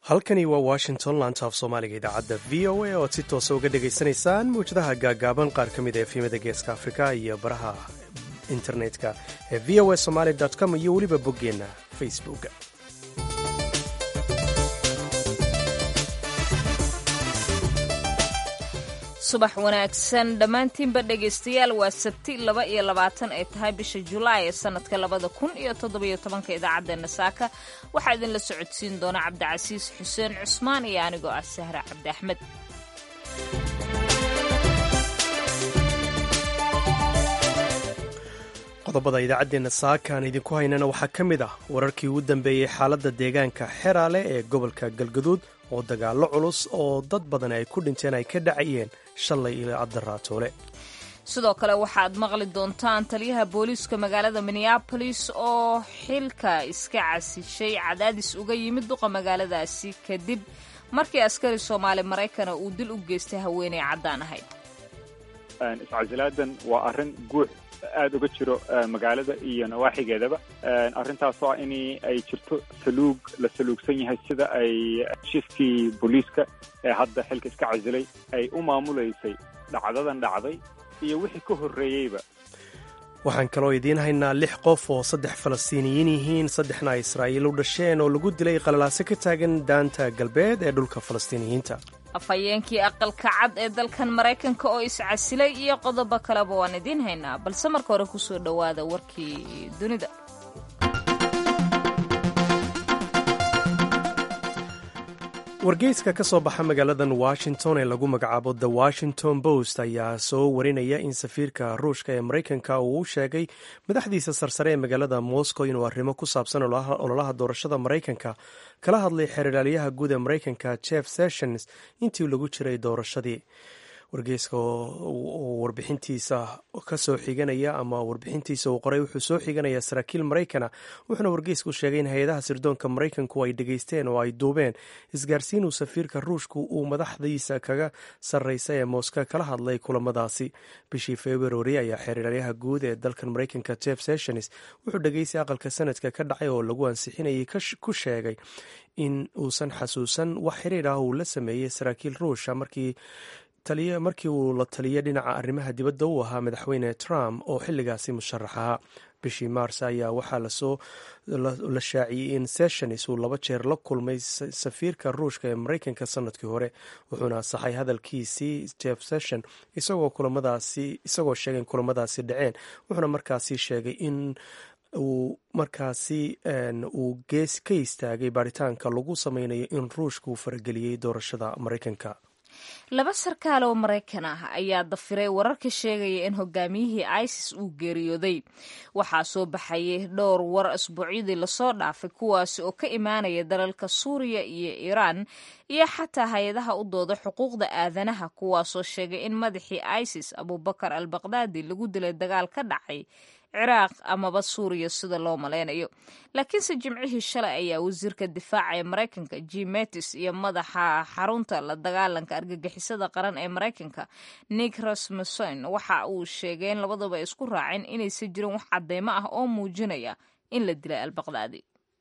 halkani waa washington laanta af soomaaliga idaacadda v o a oad si toosa uga dhagaysanaysaan mawjadaha gaagaaban qaar ka mid a efimada geeska afrika iyo baraha internetka ee v o a somaali com iyo weliba boggeenna facebook subax wanaagsan dhammaantiinba dhegaystayaal waa sabti laba iyo labaatan ay tahay bisha julaay ee sanadka labada kun iyo toddobiyo tobanka idaacaddeena saaka waxaa idinla socodsiin doona cabdicasiis xuseen cusmaan iyo anigoo ah sahra cabdi axmed qodobada idaacaddeenna saaka aan idinku haynana waxaa ka mid ah wararkii ugu dambeeyey xaaladda deegaanka xeraale ee gobolka galgaduud oo dagaallo culus oo dad badan ay ku dhinteen ay ka dhacayeen shalay ilaa addaraatoole sidoo kale waxaad maqli doontaan taliyaha booliiska magaalada minneabolis oo xilka iska casishay cadaadis uga yimid duqa magaaladaasi kadib markii askari soomaali maraykana uu dil u geystay haweeney caddaan ahayd iscasilaadan waa arrin guux aada uga jiro magaalada iyo nawaaxigeedaba arrintaasoo ah in ay jirto saluug la saluugsan yahay sida ay shifkii booliiska ee hadda xilka iska casilay ay u maamulaysay dhacdadan dhacday iyo wixii ka horreeyeyba waxaan kaloo idiin haynaa lix qof oo saddex falastiiniyiin yihiin saddexna ay israa'iil u dhasheen oo lagu dilay qalalaaso ka taagan daanta galbeed ee dhulka falastiiniyiinta afhayeenkii aqalka cad ee dalkan maraykanka oo iscasilay iyo qodobo kaleba waan idiin haynaa balse marka hore ku soo dhowaada warkii dunida wargeyska ka soo baxa magaaladan washington ee lagu magacaabo the washington post ayaa soo warinaya in safiirka ruushka ee maraykanka uu u sheegay madaxdiisa sarsare ee magaalada moscow inuu arrimo ku saabsan ololaha doorashada maraykanka kala hadlay xeeralaalyaha guud ee maraykanka jeff sessions intii lagu jiray doorashadii wargeyska oo warbixintiisa ka soo xiganaya ama warbixintiisa uu qoray wuxuu soo xiganayaa saraakiil maraykana wuxuuna wargeysku sheegay in hay-adaha sirdoonka maraykanku ay dhegeysteen oo ay duubeen isgaarsiinuu safiirka ruushku uu madaxdiisa kaga sarreysa ee mooska kala hadlay kulamadaasi bishii februari ayaa xeeralyaha guud ee dalkan maraykanka jeff sessions wuxuu dhegeystay aqalka sanadka ka dhacay oo lagu ansixinayay ku sheegay in uusan xasuusan wax xiriir ah uu la sameeyey saraakiil ruusha markii markii uu la taliya dhinaca arrimaha dibadda u ahaa madaxweyne trump oo xilligaasi musharax ahaa bishii maars ayaa waxaa lasoo la shaaciyey in sessions uu laba jeer la kulmay safiirka ruushka ee maraykanka sanadkii hore wuxuuna asaxay hadalkiisii jeff session isagoo kulamadaasi isagoo sheegay in kulamadaasi dhaceen wuxuuna markaasi sheegay in uu markaasi uu gees ka istaagay baaritaanka lagu sameynayo in ruushka uu farageliyey doorashada maraykanka laba sarkaal oo maraykan ah ayaa dafiray wararka sheegaya in hogaamiyihii isis uu geeriyooday waxaa soo baxayay dhowr war asbuucyadii lasoo dhaafay kuwaasi oo ka imaanaya dalalka suuriya iyo iiraan iyo xataa hay-adaha u dooda xuquuqda aadanaha kuwaasoo sheegay in madaxii isis abubakar al baqdaadi lagu dilay dagaal ka dhacay ciraaq amaba suuriya sida loo malaynayo laakiinse jimcihii shalay ayaa wasiirka difaaca ee maraykanka jim mattis iyo madaxa xarunta la dagaalanka argagixisada qaran ee maraykanka nick rasmussen waxa uu sheegay in labadaba isku raaceen inaysan jirin wax cadeymo ah oo muujinaya in la dilay albaqdaadi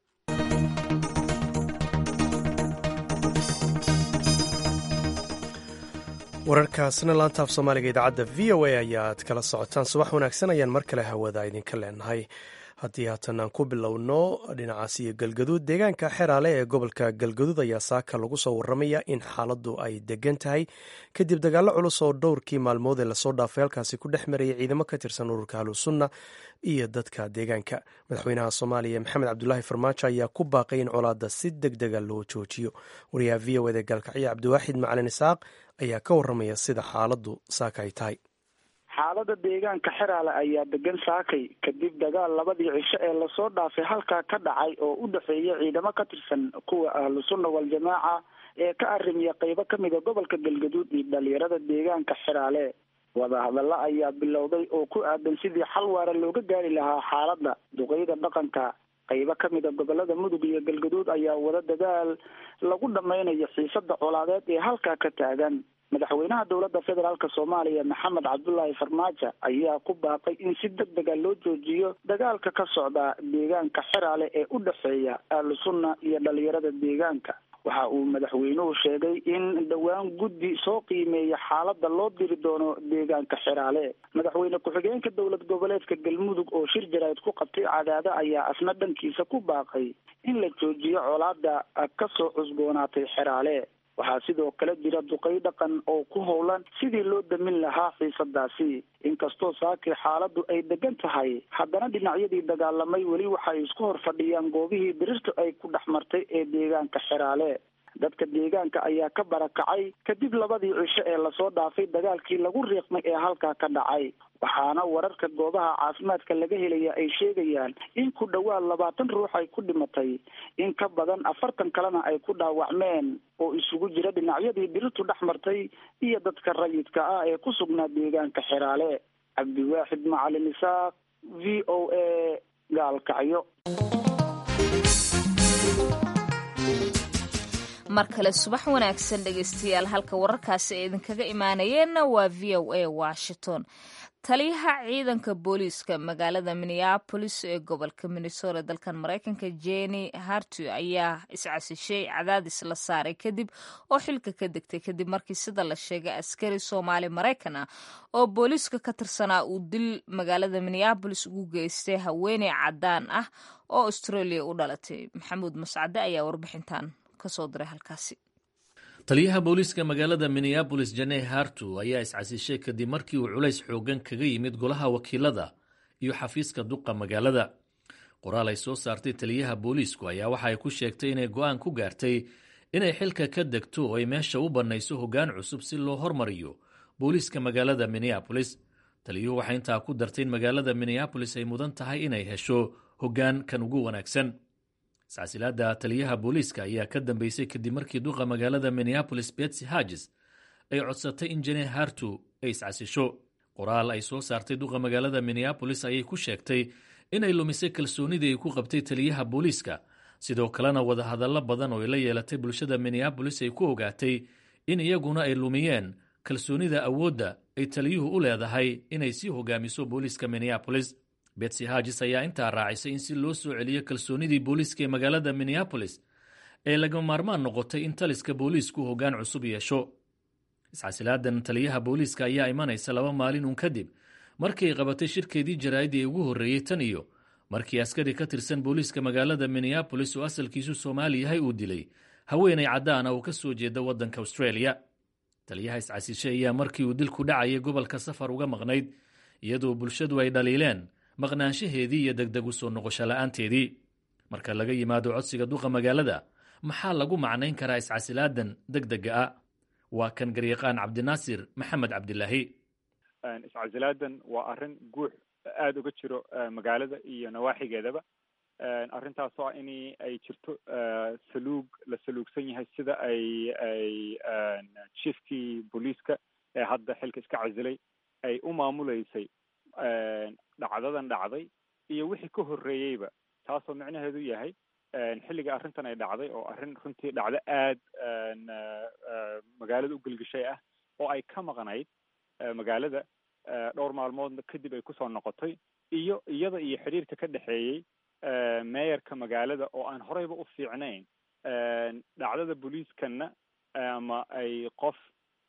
wararkaasna laanta af soomaaliga idaacadda v o a ayaad kala socotaan subax wanaagsan ayaan mar kale hawada idinka leenahay haddii haatan aan ku bilowno dhinacaas iyo galgaduud deegaanka xeraale ee gobolka galgaduud ayaa saaka lagu soo waramaya in xaaladdu ay degan tahay kadib dagaallo culus oo dhowrkii maalmood ee lasoo dhaafay halkaasi ku dhex marayay ciidamo ka tirsan ururka ahlusunna iyo dadka deegaanka madaxweynaha soomaaliya maxamed cabdulaahi farmaajo ayaa ku baaqay in colaadda si deg dega loo joojiyo wariyaha v o eda gaalkacyo cabdiwaaxid macalin isaaq ayaa ka waramaya sida xaaladdu saaka ay tahay xaalada deegaanka xeraale ayaa degan saakay kadib dagaal labadii cisho ee lasoo dhaafay halkaa ka dhacay oo u dhexeeya ciidamo ka tirsan kuwa ahlu sunna wal-jamaaca ee ka arrimiya qeybo kamida gobolka galgaduud iyo dhalinyarada deegaanka xeraale wadahadalla ayaa bilowday oo ku aadan sidii xal waara looga gaari lahaa xaaladda duqeyda dhaqanka qeybo kamida gobolada mudug iyo galgaduud ayaa wada dadaal lagu dhameynayo xiisada colaadeed ee halkaa ka taagan madaxweynaha dowladda federaalk soomaaliya maxamed cabdulaahi farmaajo ayaa ku baaqay in si deg dega loo joojiyo dagaalka ka socda deegaanka xeraale ee u dhexeeya ahlu sunna iyo dhalinyarada deegaanka waxa uu madaxweynuhu sheegay in dhowaan guddi soo qiimeeya xaaladda loo diri doono deegaanka xeraale madaxweyne ku-xigeenka dowlad goboleedka galmudug oo shir jaraa'id ku qabtay cadaado ayaa asna dhankiisa ku baaqay in la joojiyo colaada kasoo cusboonaatay xeraale waxaa sidoo kale jira duqay dhaqan oo ku howlan sidii loo damin lahaa xiisadaasi inkastoo saakii xaaladdu ay degan tahay haddana dhinacyadii dagaalamay weli waxay isku hor fadhiyaan goobihii birirtu ay ku dhex martay ee deegaanka xeraale dadka deegaanka ayaa ka barakacay kadib labadii cisho ee lasoo dhaafay dagaalkii lagu riiqmay ee halkaa ka dhacay waxaana wararka goobaha caafimaadka laga helaya ay sheegayaan in ku dhowaad labaatan ruux ay ku dhimatay in ka badan afartan kalena ay ku dhaawacmeen oo isugu jira dhinacyadii birirtu dhex martay iyo dadka rayidka ah ee ku sugnaa deegaanka xeraale cabdiwaaxid macalin isaaq v o a gaalkacyo mar kale subax wanaagsan dhegaystayaal halka wararkaasi ay idinkaga imaanayeenna waa v o a washington taliyaha ciidanka booliiska magaalada minneabolis ee gobolka minnesota dalkan maraykanka jenny hartu ayaa iscasishay cadaadis la saaray kadib oo xilka ka degtay kadib markii sida la sheegay askari soomaali maraykan ah oo booliiska ka tirsanaa uu dil magaalada minneabolis ugu geystay haweeney cadaan ah oo australia u dhalatay maxamuud mascade ayaa warbixintan kasoo diray halkaasi taliyaha booliiska magaalada minneabolis janey hartu ayaa iscasishay kadib markii uu culays xoogan kaga yimid golaha wakiilada iyo xafiiska duqa magaalada qoraal ay soo saartay taliyaha booliisku ayaa waxa ay ku sheegtay inay go'aan ku gaartay inay xilka ka degto oo ay meesha u bannayso hoggaan cusub si loo hormariyo booliiska magaalada minneabolis taliyuhu waxay intaa ku dartay in magaalada minneabolis ay mudan tahay inay hesho hoggaan kan ugu wanaagsan iscasilaada taliyaha booliiska ayaa ka dambeysay kadib markii duqa magaalada minneabolis betsy harges ay codsatay in jene hartu ay iscasisho qoraal ay soo saartay duqa magaalada minneabolis ayay ku sheegtay inay lumisay kalsoonidii ay ku qabtay taliyaha booliiska sidoo kalena wadahadallo badan oo ay la yeelatay bulshada minneabolis ay ku ogaatay in iyaguna ay lumiyeen kalsoonida awoodda ay taliyuhu u leedahay inay sii hogaamiso booliiska minneabolis betsy harges ayaa intaa raacisay in si loo soo celiyo kalsoonidii booliiska ee magaalada minneabolis ee laga maarmaan noqotay in taliska booliisku hoggaan cusub yeesho iscasilaadan taliyaha booliiska ayaa imanaysa laba maalin uun kadib markii ay qabatay shirkeedii jaraa'idii ee ugu horreeyey tan iyo markii askari ka tirsan booliiska magaalada minneabolis oo asalkiisu soomaali yahay uu dilay haweenay caddaana oo ka soo jeeda waddanka australia taliyaha iscasishay ayaa markii uu dilku dhacayay gobolka safar uga maqnayd iyadoo bulshadu ay dhaliileen maqnaanshaheedii iyo degdeg u soo noqosho la'aanteedii marka laga yimaado codsiga duqa magaalada maxaa lagu macnayn karaa iscasilaadan degdega ah waa kan garyaqaan cabdinaasir maxamed cabdilaahi iscasilaadan waa arrin guux aada uga jiro magaalada iyo nawaaxigeedaba arrintaas oo ah in ay jirto saluug la saluugsan yahay sida ay ay chiefkii booliiska ee hadda xilka iska casilay ay u maamuleysay dhacdadan dhacday iyo wixii ka horreeyeyba taasoo micnaheedu yahay xilliga arrintan ay dhacday oo arrin runtii dhacdo aad magaalada u gelgeshay ah oo ay ka maqnayd magaalada dhowr maalmood kadib ay kusoo noqotay iyo iyada iyo xidhiirka ka dhexeeyey meeyarka magaalada oo aan horeyba u fiicnayn dhacdada booliiskanna ama ay qof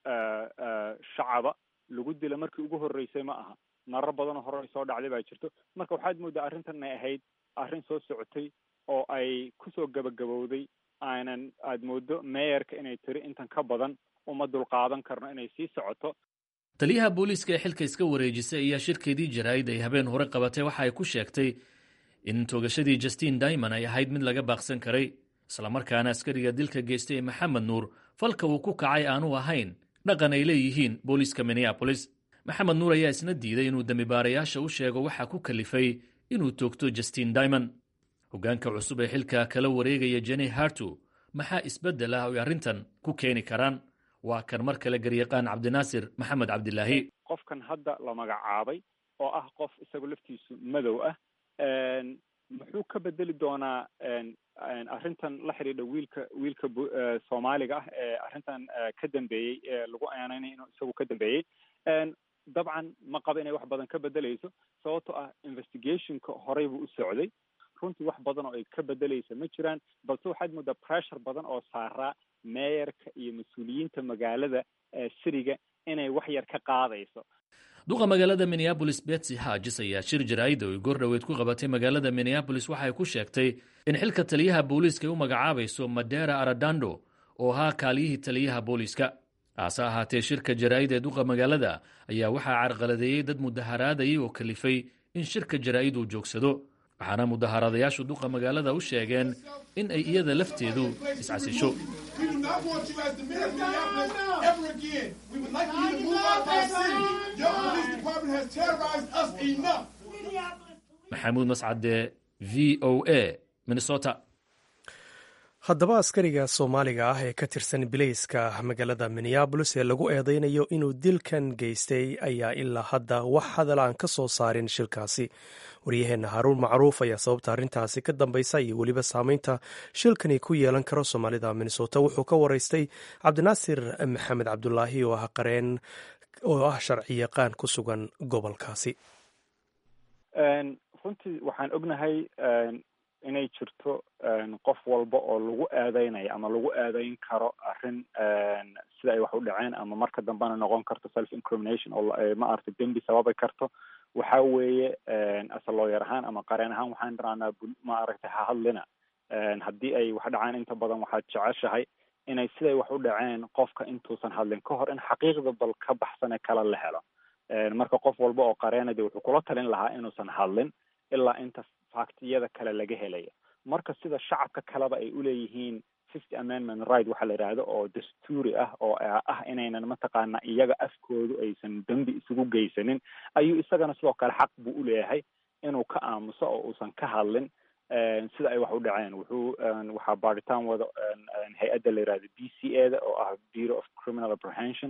shacaba lagu dila markii ugu horreysay ma aha marar badanoo hore soo dhacday baa jirto marka waxaad mooddaa arrintan inay ahayd arrin soo socotay oo ay kusoo gabagabowday aanan aad mooddo meeyarka inay tiri intan ka badan uma dulqaadan karno inay sii socoto taliyaha booliiska ee xilka iska wareejisay ayaa shirkeedii jaraa'id ay habeen hore qabatay waxa ay ku sheegtay in toogashadii justin dimond ay ahayd mid laga baaqsan karay islamarkaana askariga dilka geystay ee maxamed nuur falka uu ku kacay aanu ahayn dhaqan ay leeyihiin booliiska minneabolis maxamed nuur ayaa isna diiday inuu dembibaarayaasha u sheego waxaa ku kalifay inuu toogto justin dimond hoggaanka cusub ee xilka kala wareegaya jene hartu maxaa isbeddel ah oy arrintan ku keeni karaan waa kan mar kale garyaqaan cabdinaasir maxamed cabdilaahi qofkan hadda la magacaabay oo ah qof isagoo laftiisu madow ah muxuu ka bedeli doonaa arrintan la xidhiidha wiilka wiilka soomaaliga ah ee arrintan ka dambeeyey ee lagu aaneynaya inuu isagu ka dambeeyey dabcan ma qaba inay wax badan ka bedeleyso sababto ah investigationka horey buu u socday runtii wax badan oo ay ka bedelaysa ma jiraan balse waxaad moodaa pressure badan oo saaraa meeyarka iyo mas-uuliyiinta magaalada siriga inay wax yar ka qaadayso duqa magaalada minneabolis betsy hagis ayaa shir jaraa'ida oy goordhoweyd ku qabatay magaalada minneabolis waxay ku sheegtay in xilka taliyaha booliiska ay u magacaabayso madera aradando oo ahaa kaaliyihii taliyaha booliiska hase ahaatee shirka jaraa'id ee duqa magaalada ayaa waxaa carqaladeeyey dad mudaharaadayay oo kalifay in shirka jaraa'id uu joogsado waxaana mudaharaadayaashu duqa magaalada u sheegeen in ay iyada lafteedu iscasisho maxamuud mascade v o a minnesota haddaba askariga soomaaliga ah ee ka tirsan bilayska magaalada minneabolis ee lagu eedeynayo inuu dilkan geystay ayaa ilaa hadda wax hadal aan ka soo saarin shilkaasi waryaheenna haruun macruuf ayaa sababta arrintaasi ka dambaysa iyo weliba saameynta shilkani ku yeelan karo soomaalida minnesota wuxuu ka waraystay cabdinaasir maxamed cabdulaahi oo ah qareen oo ah sharci yaqaan ku sugan gobolkaasi runtii waxaan ognahay inay jirto qof walba oo lagu eedeynayo ama lagu eedeyn karo arrin sida ay wax u dhaceen ama marka dambena noqon karto self incrimination oo maaragtay dembi sababi karto waxa weeye ase looyar ahaan ama qareen ahaan waxaan dharaanaa maaragtay ha hadlina haddii ay wax dhacaan inta badan waxaad jeceshahay inay siday wax u dhaceen qofka intuusan hadlin ka hor in xaqiiqda bal ka baxsane kala la helo marka qof walba oo qareenade wuxuu kula talin lahaa inuusan hadlin ilaa inta faktiyada kale laga helaya marka sida shacabka kaleba ay uleeyihiin fifty amendment right waxaa la yidhaahdo oo dastuuri ah oo ah inaynan mataqaana iyaga afkoodu aysan dembi isugu geysanin ayuu isagana sidoo kale xaq buu uleeyahay inuu ka aamuso oo uusan ka hadlin sida ay wax u dhaceen wuxuu waxaa baaritaan wada hay-adda la yihahdo b c a da oo ah bureau of criminal apprehension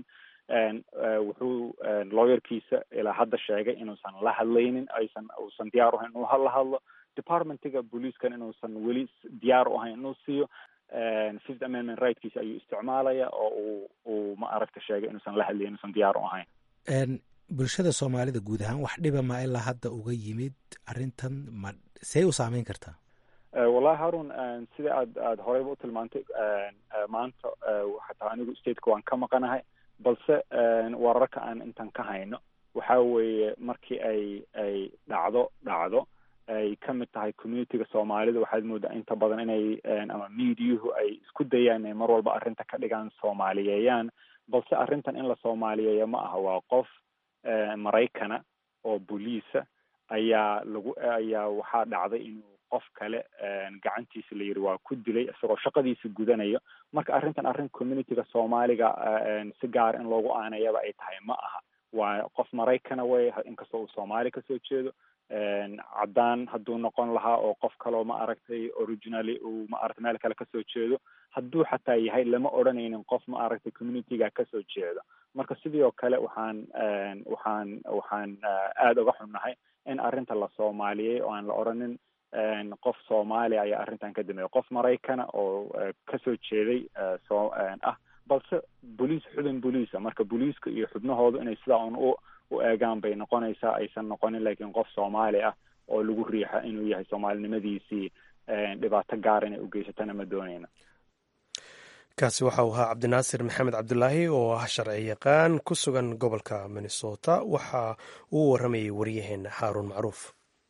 wuxuu lawyerkiisa ilaa hadda sheegay inuusan la hadlaynin aysan uusan diyaar u ahayn inuu la hadlo departmentiga booliiskan inuusan weli diyaar u ahayn inuu siiyo fifth amendment rightkiisa ayuu isticmaalaya oo uu uu ma aragta sheegay inuusan la hadlayn inuusan diyaar u ahayn bulshada soomaalida guud ahaan wax dhiba ma ilaa hadda uga yimid arrintan ma see u saameyn kartaa wallahi harun sida aad aada horeyba u tilmaantay maanta xataa anigu stateka waan ka maqanahay balse wararka aan intan ka hayno waxa weeye markii ay ay dhacdo dhacdo ay ka mid tahay communityga soomaalida waxaad moodaa inta badan inay ama mediahu ay isku dayaan inay mar walba arrinta ka dhigaan soomaaliyeeyaan balse arrintan in la soomaaliyeeyo ma aha waa qof maraykana oo boliisa ayaa lagu ayaa waxaa dhacday inuu qof kale gacantiisa la yidhi waa ku dilay isagoo shaqadiisa gudanayo marka arrintan arrin communityga soomaaliga si gaar in loogu aanayaba ay tahay ma aha waa qof maraykana wey inkastoo uu soomaali kasoo jeedo caddaan hadduu noqon lahaa oo qof kaloo ma aragtay originally uu ma aragtay meel kale kasoo jeedo hadduu xataa yahay lama odhanaynin qof ma aragtay communityga kasoo jeedo marka sidii oo kale waxaan waxaan waxaan aada uga xunnahay in arrinta la soomaaliyey oo aan la odhanin qof soomaaliya ayaa arrintan ka dambeeya qof maraykana oo kasoo jeeday soo ah balse boliis xubin boliisa marka boliiska iyo xubnahoodu inay sidaa un u u eegaan bay noqonaysaa aysan noqonin laakiin qof soomaali ah oo lagu riixa inuu yahay soomaalinimadiisii dhibaato gaar inay u geysatana ma doonayna kaasi waxa uu ahaa cabdinaasir maxamed cabdulaahi oo ah sharci yaqaan ku sugan gobolka minnesota waxa uu waramayay waryaheena xaaruun macruuf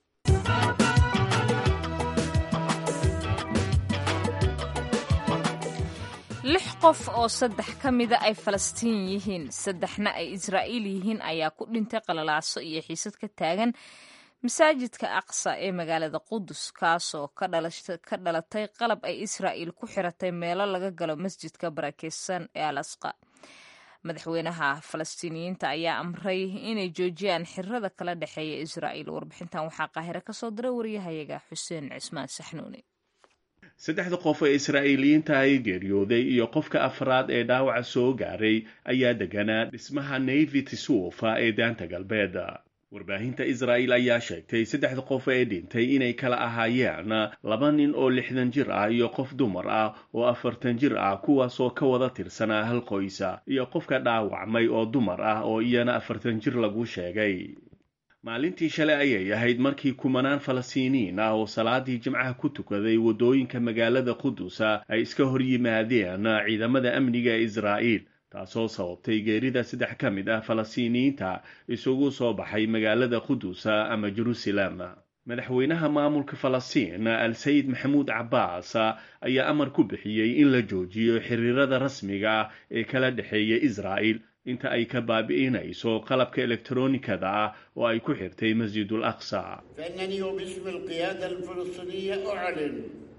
lix qof oo saddex ka mida ay falastiin yihiin saddexna ay israa'iil yihiin ayaa ku dhintay qalalaaso iyo xiisad ka taagan masaajidka aqsa ee magaalada qudus kaasoo ka dhalatay qalab ay israa'iil ku xiratay meelo laga galo masjidka barakeysan ee al asqa madaxweynaha falastiiniyiinta ayaa amray inay joojiyaan xirada kala dhexeeya israa'iil warbixintan waxaa qaahire kasoo diray waryahayaga xuseen cismaan saxnuuni saddexda qof ee israa'iiliyiinta ay geeriyooday iyo qofka afraad ee dhaawaca soo gaaray ayaa deganaa dhismaha navy tisuufa ee daanta galbeed warbaahinta israa'iil ayaa sheegtay saddexda qof ee dhintay inay kala ahaayeen laba nin oo lixdan jir ah iyo qof dumar ah oo afartan jir ah kuwaasoo ka wada tirsanaa hal qoysa iyo qofka dhaawacmay oo dumar ah oo iyana afartan jir lagu sheegay maalintii shalay ayay ahayd markii kumanaan falastiiniyiin ah oo salaadii jimcaha ku tukaday waddooyinka magaalada qudusa ay iska hor yimaadeen ciidamada amniga ee israa'iil taasoo sababtay geerida saddex ka mid ah falastiiniyiinta isugu soo baxay magaalada qudusa ama jerusalem madaxweynaha maamulka falastiin al sayid maxamuud cabbaas ayaa amar ku bixiyey in la joojiyo xiriirada rasmiga ah ee kala dhexeeya israa'il inta ay ka baabi'inayso qalabka elektronikada ah oo ay ku xirtay masjidul aqsa فإنني وباسم القيادة الفلسطينية أعلن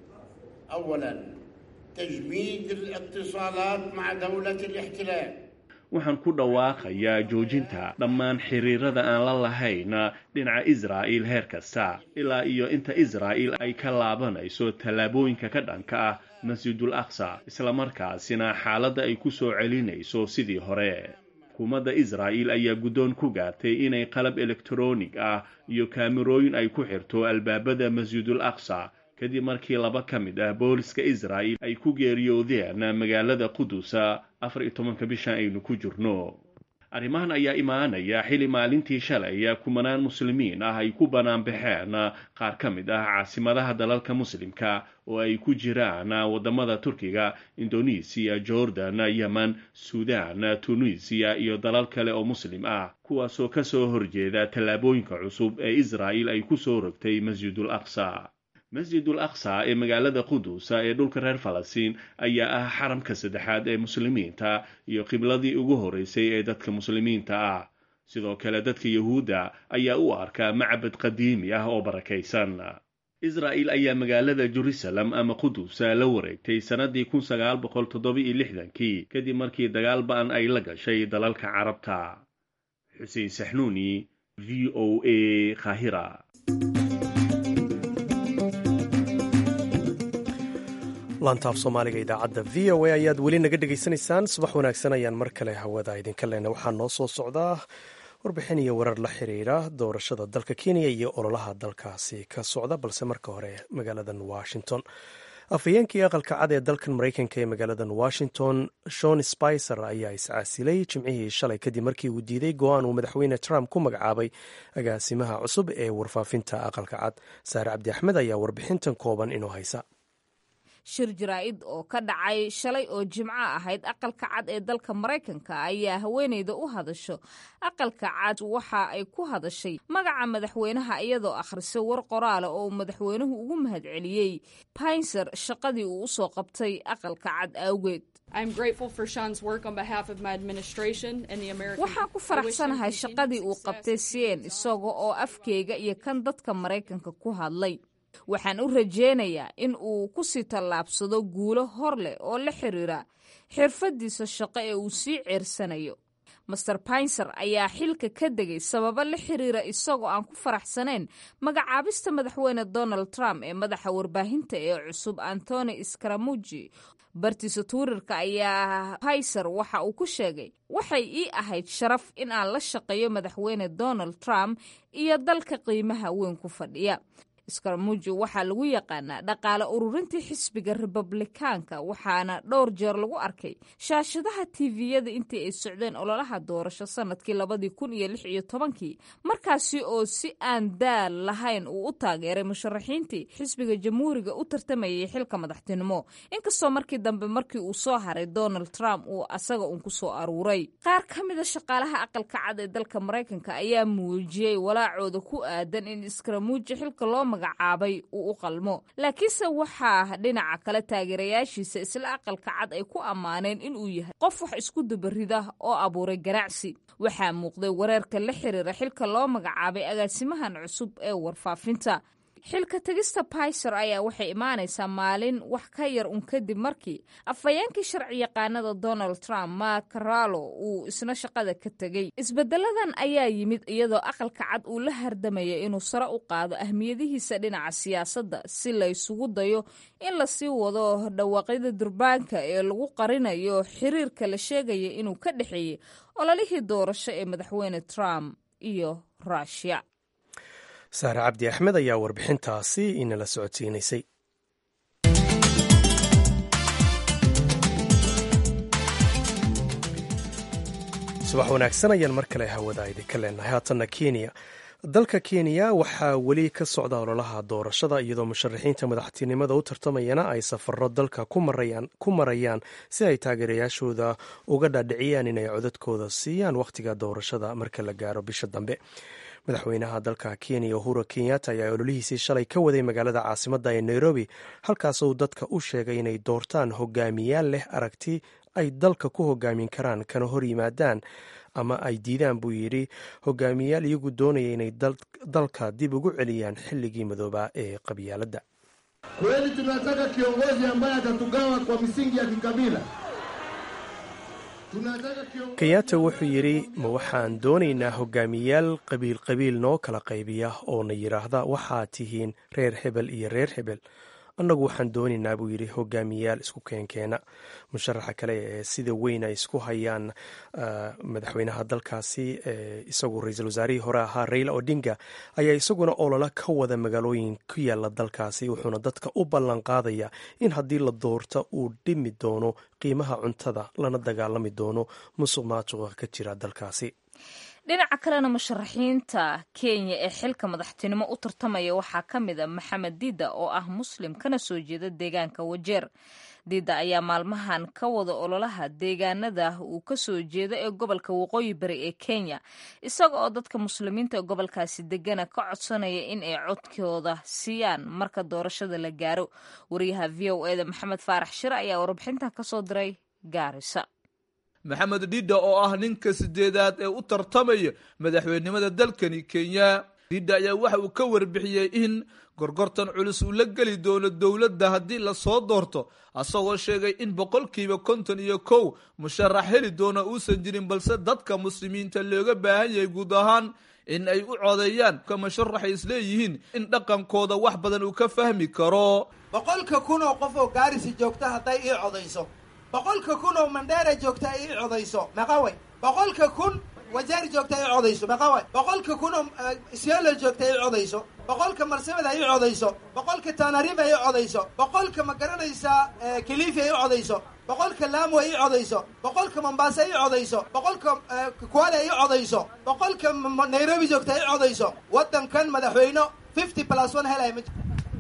أولا تجميد الاتصالات مع دولة الاحتلال waxaan ku dhawaaqayaa joojinta dhammaan xiriirada aan la lahayn dhinaca israa'iil heer kasta ilaa iyo inta israa'iil ay ka laabanayso tallaabooyinka ka dhanka ah masjidul aqsa islamarkaasina xaaladda ay ku soo celinayso sidii hore xukuumadda israa'iil ayaa guddoon ku gaartay inay qalab elektaroonig ah iyo kaamirooyin ay ku xirto albaabada masjidul aqsa kadib markii laba ka mid ah booliska israa'il ay ku geeriyoodeen magaalada qudusa afar iyo tobanka bishan aynu ku jirno arrimahan ayaa imaanaya xili maalintii shalay kumanaan muslimiin ah ay ku banaanbaxeen qaar ka mid ah caasimadaha dalalka muslimka oo ay ku jiraan waddamada turkiga indonesiya jordan yemen suudan tunisiya iyo dalal kale oo muslim ah kuwaasoo ka soo horjeeda tallaabooyinka cusub ee israa'il ay ku soo rogtay masjidul aqsa masjidul aqsa ee magaalada qudusa ee dhulka reer falastiin ayaa ah xaramka saddexaad ee muslimiinta iyo qibladii ugu horeysay ee dadka muslimiinta ah sidoo kale dadka yahuudda ayaa u arkaa macbad qadiimi ah oo barakaysan israa'il ayaa magaalada jerusalem ama qudusa la wareegtay sannadii kun sagaal boqol toddoba-iyo lixdankii kadib markii dagaal ba-an ay la gashay dalalka carabta xuseen saxnuuni v o a khahira laantaaf soomaaliga idaacadda v o a ayaad weli naga dhegaysanaysaan subax wanaagsan ayaan mar kale hawada idinka lena waxaa noo soo socdaa warbixin iyo warar la xiriira doorashada dalka kenya iyo ololaha dalkaasi ka socda balse marka hore magaaladan washington afhayeenkii aqalka cad ee dalkan maraykanka ee magaaladan washington shon spicer ayaa iscaasilay jimcihii shalay kadib markii uu diiday go-aan uu madaxweyne trump ku magacaabay agaasimaha cusub ee warfaafinta aqalka cad saare cabdi axmed ayaa warbixintan kooban inoo haysa shir jaraa'id oo ka dhacay shalay oo jimco ahayd aqalka cad ee dalka maraykanka ayaa haweeneyda u hadasho aqalka cad waxa ay ku hadashay magaca madaxweynaha iyadoo akhrisay war qoraala oo uu madaxweynuhu ugu mahadceliyey baynser shaqadii uu usoo qabtay aqalka cad awgeed waxaan ku faraxsanahay shaqadii uu qabtay sien isaga oo afkeyga iyo kan dadka maraykanka ku hadlay waxaan u rajaynayaa in uu ku sii tallaabsado guulo hor leh oo la xiriira xirfadiisa shaqo ee uu sii ceersanayo master baynser ayaa xilka ka degay sababo la xiriira isagoo aan ku faraxsanayn magacaabista madaxweyne donald trump ee madaxa warbaahinta ee cusub antony skaramuji bartiisa tuurirka ayaa bayser waxa uu ku sheegay waxay ii ahayd sharaf in aan la shaqeeyo madaxweyne donald trump iyo dalka qiimaha weyn ku fadhiya skaramuji waxaa lagu yaqaanaa dhaqaale ururintii xisbiga republikaanka waxaana dhowr jeer lagu arkay shaashadaha tviyada intii ay socdeen ololaha doorasho sanadkii labadii kun iyo lix iyo tobankii markaasi oo si aan daal lahayn uu u taageeray musharaxiintii xisbiga jamhuuriga u tartamayay xilka madaxtinimo inkastoo markii dambe markii uu soo haray donald trump uu asaga uun ku soo aruuray qaar ka mida shaqaalaha aqalka cad ee dalka maraykanka ayaa muujiyey walaacooda ku aadan in skaramuji xilka loo magacaabay uu u qalmo laakiinse waxaa dhinaca kale taageerayaashiisa isla aqalka cad ay ku ammaaneen inuu yahay qof wax isku dabarida oo abuuray ganacsi waxaa muuqday wareerka la xiriira xilka loo magacaabay agaasimahan cusub ee warfaafinta xilka tegista bayser ayaa waxay imaanaysaa maalin wax ka yar un kadib markii afhayeenkii sharci yaqaanada donald trump mark caralo uu isna shaqada ka tegey isbedeladan ayaa yimid iyadoo aqalka cad uu la hardamaya inuu sare u qaado ahmiyadihiisa dhinaca siyaasadda si la ysugu dayo in lasii wado dhawaaqyada durbaanka ee lagu qarinayo xiriirka la sheegaya inuu ka dhexeeyey ololihii doorasho ee madaxweyne trump iyo rushia saare cabdi axmed ayaa warbixintaasi inala socodsiinaysay subax wanaagsan ayaan mar kale hawada idinka leenahay haatanna kenya dalka kenya waxaa weli ka socda ololaha doorashada iyadoo musharaxiinta madaxtinimada u tartamayana ay safaro dalka ku marayaan si ay taageerayaashooda uga dhaadhiciyaan inay codadkooda siiyaan wakhtiga doorashada marka la gaaro bisha dambe madaxweynaha dalka kenya uhuru kenyatta ayaa ololihiisii shalay ka waday magaalada caasimadda ee nairobi halkaasuu dadka u sheegay inay doortaan hogaamiyaal leh aragti ay dalka ku hogaamin karaan kana hor yimaadaan ama ay diidaan buu yidhi hogaamiyayaal iyagu doonaya inay dalka dib ugu celiyaan xilligii madoobaa ee qabyaaladda kweli tunataka kiongozi ambaye atatugawa kwa misingi ya kikabila kenyatta wuxuu yidhi ma waxaan doonaynaa hogaamiyaal qabiil qabiil noo kala qaybiya oo na yidhaahda waxaa tihiin reer hebel iyo reer hebel annagu waxaan doonaynaa buu yidhi hogaamiyaal isku keenkeena musharaxa kale ee sida weyn ay isku hayaan madaxweynaha dalkaasi isagu ra-iisul wasaarihii hore ahaa raila odinga ayaa isaguna ololo ka wada magaalooyin ku yaala dalkaasi wuxuuna dadka u ballan qaadaya in haddii la doorto uu dhimi doono qiimaha cuntada lana dagaalami doono musuq maasuqa ka jira dalkaasi dhinaca kalena musharaxiinta kenya ee xilka madaxtinimo u tartamaya waxaa ka mid a maxamed dida oo ah muslim kana soo jeeda deegaanka wajeer dida ayaa maalmahan ka wada ololaha deegaanada uu ka soo jeeda ee gobolka waqooyi bari ee kenya isaga oo dadka muslimiinta ee gobolkaasi degana ka codsanaya in ay codkooda siiyaan marka doorashada la gaaro wariyaha v o eda maxamed faarax shire ayaa warbixintan kasoo diray gaarisa maxamed dhidha oo ah ninka sideedaad ee u tartamaya madaxweynenimada dalkani kenya dhidha ayaa waxa uu ka warbixiyey in gorgortan culus uu la geli doono dowladda haddii lasoo doorto asagoo sheegay in boqolkiiba konton iyo kow musharax heli doona uusan jirin balse dadka muslimiinta looga baahan yahay guud ahaan in ay u codeeyaan ka musharaxay isleeyihiin in dhaqankooda wax badan uu ka fahmi karo boqolka kun oo qof oo gaarisi joogta hadday ii codayso boqolka kun oo mandheera joogta ay ii codayso meqaway boqolka kun wajeer joogta ay codayso meqaway boqolka kun oo siolo joogta ay codayso boqolka marsabed ay codayso boqolka tanariba ay codayso boqolka ma garanaysaa kilifi ay codayso boqolka laamo ay codayso boqolka mombasa ay codayso boqolka kuale ay codayso boqolka nairobi joogta ay codayso waddankan madaxweyne fifty plus one helay ma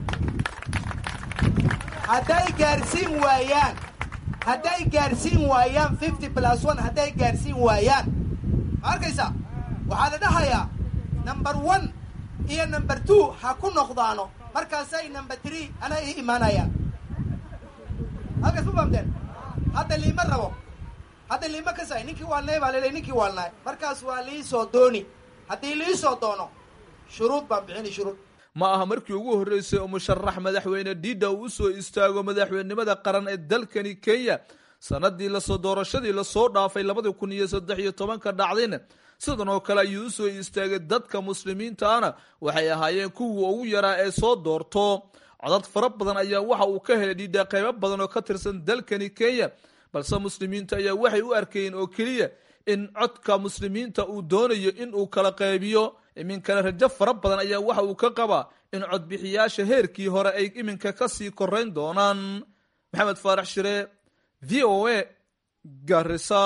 hadday gaarsiin waayaan hadday gaarsiin waayaan fifty plus one hadday gaarsiin waayaan ma arkaysaa waxaa la dhahayaa number one iyo number two ha ku noqdaano markaasay number three ana ii imaanayaan halkaas ma fahamteen hadda liima rabo hadda liima kasay ninkii waalnay baa laleey ninkii waalnaay markaas waa liisoo dooni haddii liisoo doono shuruud baan bixini shuruud ma aha markii ugu horreysay oo musharax madaxweyne dhidha uu usoo istaago madaxweynenimada qaran ee dalkani kenya sanadii lasoo doorashadii lasoo dhaafay labadii kun iyo saddex iyo tobanka dhacdayna sidan oo kale ayuu usoo istaagay dadka muslimiintaana waxay ahaayeen kuwii ugu yaraa ee soo doorto codad fara badan ayaa waxa uu ka helay dhidha qaybo badan oo ka tirsan dalkani kenya balse muslimiinta ayaa waxay u arkayeen oo keliya in codka muslimiinta uu doonayo in uu kala qaybiyo iminkana rajo fara badan ayaa waxa uu ka qabaa in codbixiyaasha heerkii hore ay iminka kasii korayn doonaan maxamed faarax shire v o a garisa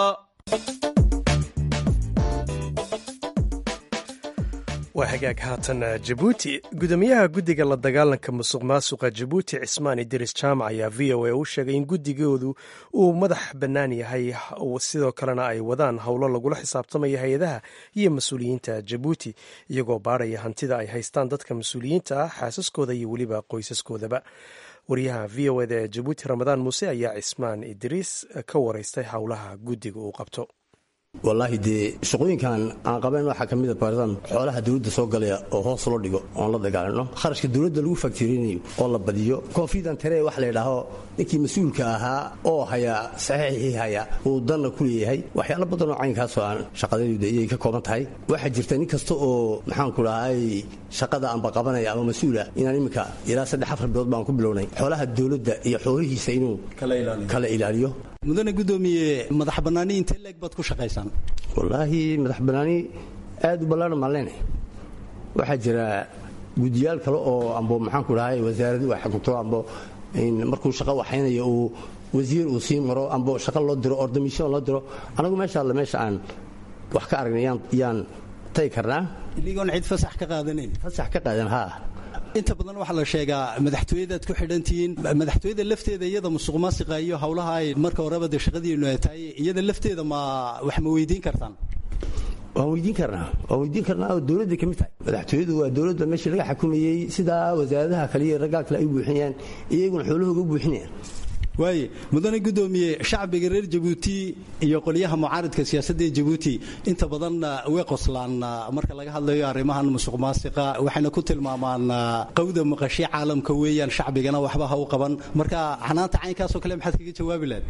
waa hagaag haatan jabuuti gudoomiyaha guddiga la dagaalanka musuq maasuqa jabuuti cismaan idiris jaamac ayaa v o a u sheegay in guddigoodu uu madax bannaan yahay sidoo kalena ay wadaan howlo lagula xisaabtamaya hay-adaha iyo mas-uuliyiinta jabuuti iyagoo baaraya hantida ay haystaan dadka mas-uuliyiinta ah xaasaskooda iyo weliba qoysaskoodaba wariyaha v o eda ee jabuuti ramadaan muuse ayaa cismaan idriis ka wareystay howlaha guddiga uu qabto wallaahi dee shaqooyinkan aan qabayn waxaa ka mida baaritaan xoolaha dawladda soo galaya oo hoos loo dhigo oon la dagaalano kharashka dawladda lagu faktirinayo oo la badiyo koofidan taree wax laydhaaho ninkii mas-uulka ahaa oo hayaa saxiixii haya uu danna ku leeyahay waxyaalo badanoo caynkaasoo aan shaqadaydu iyay ka kooban tahay waxaa jirta nin kasta oo maxaanku dhahay shaqada aanba qabanaya ama mas-uula inaan iminka ilaa saddex afar bilood baan ku bilownay xoolaha dawladda iyo xoolihiisa inuu kala ilaaliyo mudane gudoomiye madax bannaani intee leeg baad ku shaqaysaan wallaahi madax bannaani aad u ballaana maaleyne waxaa jira guddiyaal kale oo ambo maxaanku dhahay wasaaradu ay xukunto ambo markuu shaqo waxaynayo uu wasiir uu sii maro ambo shaqo loo diro ordamisyon loo diro anagu meesha alle meesha aan wax ka aragnay yaan tagi karnaa inigoon cid fasax ka qaadanayn fasax ka qaadan haa inta badan waxaa la sheegaa madaxtooyadaad ku xidhantihiin madaxtooyada lafteeda iyada musuq maasiqa iyo howlaha ay marka horeba dee shaqadiinu ay tahay iyada lafteeda ma wax ma weydiin kartaan waan weydiin karnaa waan weydiin karnaa oo dowladda ka mid tahay madaxtooyadu waa dowladda meeshii laga xukumayey sidaa wasaaradaha kale iyo raggaa kale ay u buuxinayaan iyaguna xoolahooga u buuxinayaan waaye mudane guddoomiye shacbiga reer jabuuti iyo qolyaha mucaaridka siyaasadda ee jabuuti inta badan way qoslaan marka laga hadlayo arrimahan musuq maasiqa waxayna ku tilmaamaan qawda maqashii caalamka weeyaan shacbigana waxba ha u qaban marka xanaanta caynkaasoo kale maxaad kaga jawaabi lahayd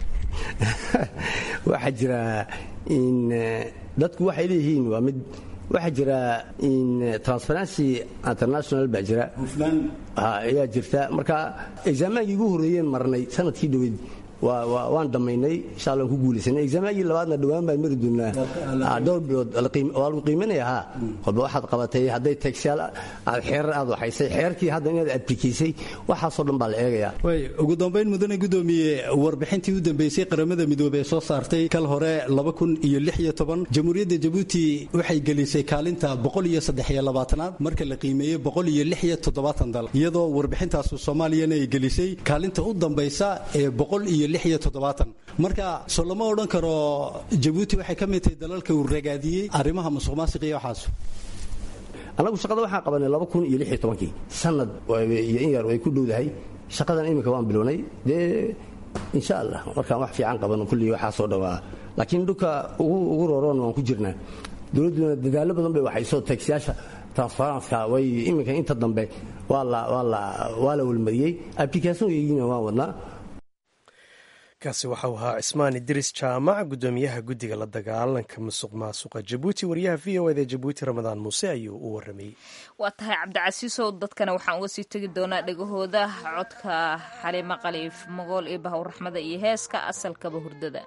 waxaa jira in dadku waxay leeyihiin waa mid waxaa jira in transparency international baa jira ayaa jirta marka exaamaankii ugu horreeyeen marnay sanadkii dhoweyd waan dhammaynay insha allah ku guulaysanay exaamaankii labaadna dhowaan baan mari doonaa dhowr bilood waa lagu qiimanaya haa walba waxaad qabatay hadday tagsyaal aad xeerar aad waxaysay xeerkii hadda inaad adbikaysay waxaasoo dhan baa la eegayaa way ugu dambayn mudane guddoomiye warbixintii u dambeysay qaramada midoobey ee soo saartay kal hore jamhuuriyadda jabuuti waxay gelisay kaalinta aad marka la qiimeeyey dal iyadoo warbixintaasu soomaaliyana ay gelisay kaalinta u dambaysa ee marka soo lama odhan karo jabuuti waxay ka mid tahay dalalka uu ragaadiyey arrimaha musuq maasiq iyo waxaas annagu shaqada waxaan qabanay kii sanad iyo in yar way ku dhowdahay shaqadan iminka waan bilownay dee insha allah markaan wax fiican qabano kullii waxaasoo dhawaa laakiin dhulka ugu rooroon waan ku jirnaa dowladduna dadaallo badan bay waxayso tagsyaasha transparenska way iminka inta dambe waa la welmariyey applicationkeygina waan wadnaa kaasi waxau ahaa cismaan idris jaamac guddoomiyaha guddiga la dagaalanka musuq maasuqa jabuuti wariyaha v o eda jabuuti ramadaan muuse ayuu u waramayey waa tahay cabdicasiisow dadkana waxaan uga sii tegi doonaa dhegahooda codka xaliimo qaliif magool iyo bahw raxmada iyo heeska asalkaba hurdada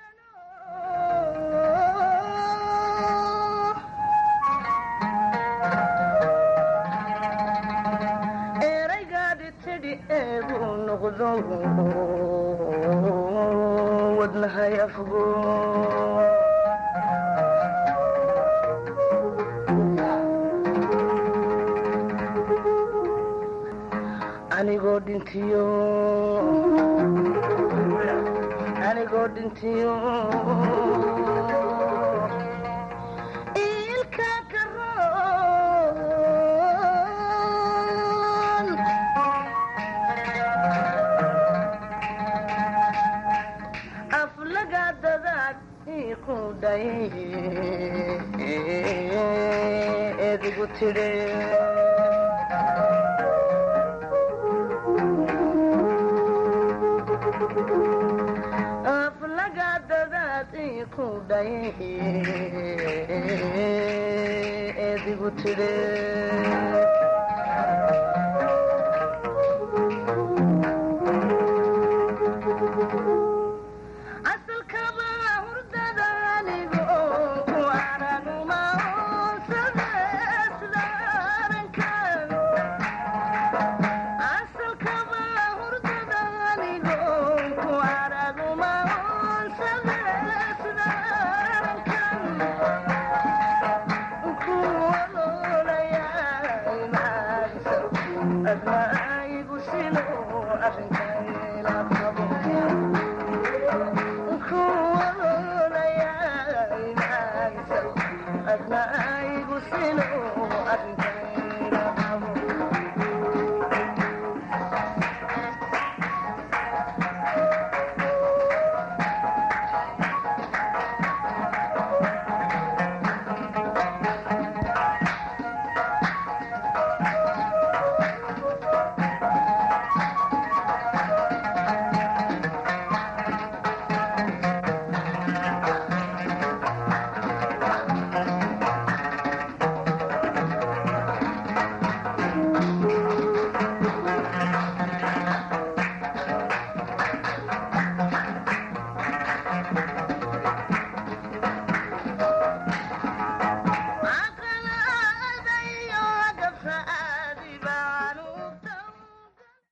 anigoo dhintiyo anigoo dhintiyo ilka karoon aflaga dadaad iku dhay edigu tidhe aflaga dadaad iku dhay edigu tidhe